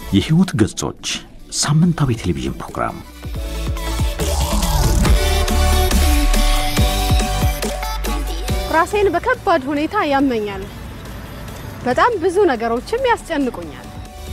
የሕይወት ገጾች ሳምንታዊ ቴሌቪዥን ፕሮግራም ራሴን በከባድ ሁኔታ ያመኛል። በጣም ብዙ ነገሮችም ያስጨንቁኛል።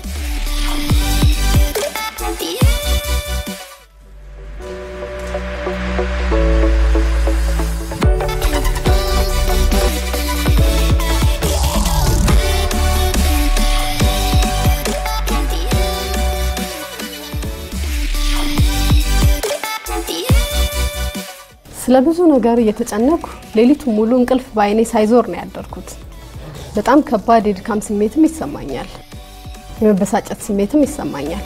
ስለ ብዙ ነገር እየተጨነኩ ሌሊቱ ሙሉ እንቅልፍ በአይኔ ሳይዞር ነው ያደርኩት። በጣም ከባድ የድካም ስሜትም ይሰማኛል። የመበሳጨት ስሜትም ይሰማኛል።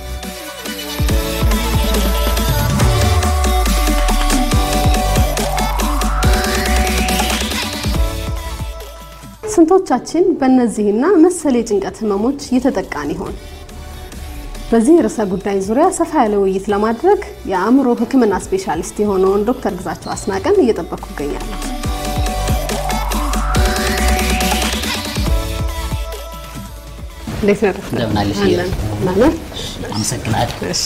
ስንቶቻችን በእነዚህና መሰል የጭንቀት ህመሞች እየተጠቃን ይሆን? በዚህ ርዕሰ ጉዳይ ዙሪያ ሰፋ ያለ ውይይት ለማድረግ የአእምሮ ሕክምና ስፔሻሊስት የሆነውን ዶክተር ግዛቸው አስናቀን እየጠበቅኩ እገኛለሁ። እንዴት ነህ ዶክተር? እንደምን አለሽ? አለን። ደህና ነህ? አመሰግናለሁ። እሺ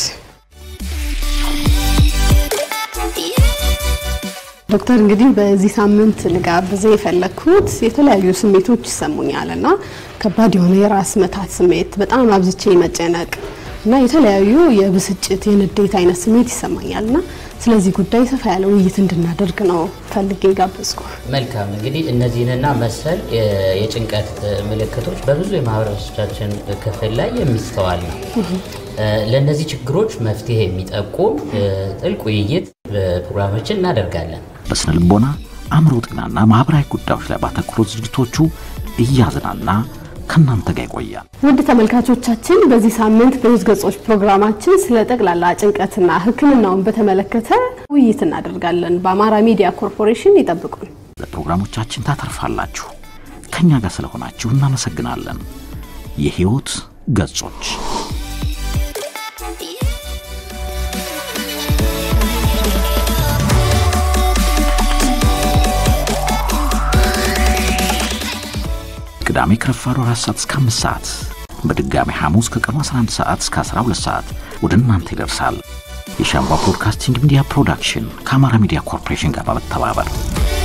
ዶክተር እንግዲህ በዚህ ሳምንት ልጋብዝህ የፈለግኩት የተለያዩ ስሜቶች ይሰሙኛል እና ከባድ የሆነ የራስ መታት ስሜት፣ በጣም አብዝቼ መጨነቅ እና የተለያዩ የብስጭት የንዴት አይነት ስሜት ይሰማኛል እና ስለዚህ ጉዳይ ሰፋ ያለ ውይይት እንድናደርግ ነው ፈልጌ ጋበዝኩ። መልካም እንግዲህ እነዚህንና መሰል የ- የጭንቀት ምልክቶች በብዙ የማህበረሰባችን ክፍል ላይ የሚስተዋል ነው። ለእነዚህ ችግሮች መፍትሄ የሚጠቁም ጥልቅ ውይይት ፕሮግራሞችን እናደርጋለን። በስነ ልቦና አእምሮ ጤናና ማኅበራዊ ጉዳዮች ላይ ባተኮሩ ዝግጅቶቹ እያዝናና ከእናንተ ጋር ይቆያል። ውድ ተመልካቾቻችን በዚህ ሳምንት በሕይወት ገጾች ፕሮግራማችን ስለ ጠቅላላ ጭንቀትና ሕክምናውን በተመለከተ ውይይት እናደርጋለን። በአማራ ሚዲያ ኮርፖሬሽን ይጠብቁን። ለፕሮግራሞቻችን ታተርፋላችሁ። ከእኛ ጋር ስለሆናችሁ እናመሰግናለን። የሕይወት ገጾች ቅዳሜ ከረፋዱ 4 ሰዓት እስከ 5 ሰዓት በድጋሚ ሐሙስ ከቀኑ 11 ሰዓት እስከ 12 ሰዓት ወደ እናንተ ይደርሳል። የሻምቧ ብሮድካስቲንግ ሚዲያ ፕሮዳክሽን ከአማራ ሚዲያ ኮርፖሬሽን ጋር በመተባበር